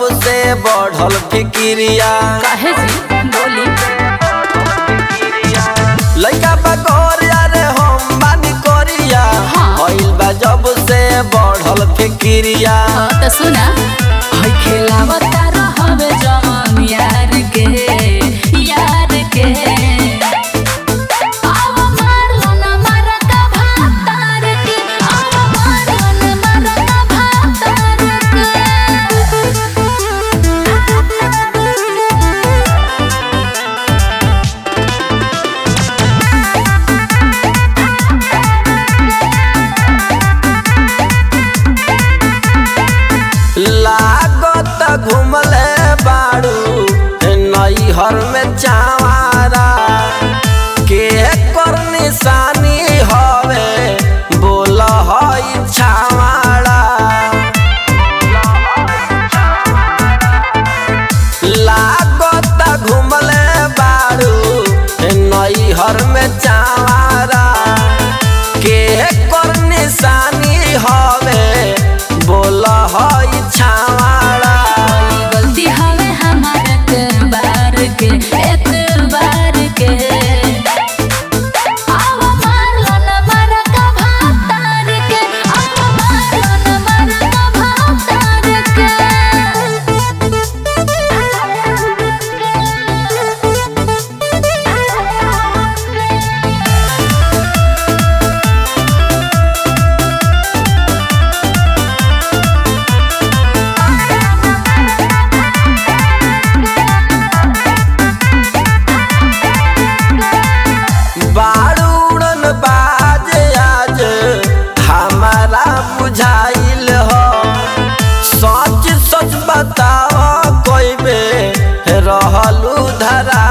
जब से बढ़ल फिकिरिया काहे जी बोली लइका बकोर यारे हम बानी कोरिया हाँ। भइल बा जब से बढ़ल फिकिरिया हाँ तो सुना हई खेलावता रहवे जवन यार के यार के आव मारलो ना मारा का भातार के आव मारलो ना मारा का भातार लागत घुमले बाड़ू नैहर में चावारा के कर निशानी हवे बोल हई छावाड़ा लागत घुमले बाड़ू नैहर में चावारा के कर निशानी हवे बोल हई छावाड़ा कोई गलती हवे हमार के बार के एक बार के आव मारलो ना मारा का भातार के आव मारलो ना मारा का भातार के बारूड़न बाज आज हमारा बुझाइल हो सच सच बताओ कोई बे रहलू धरा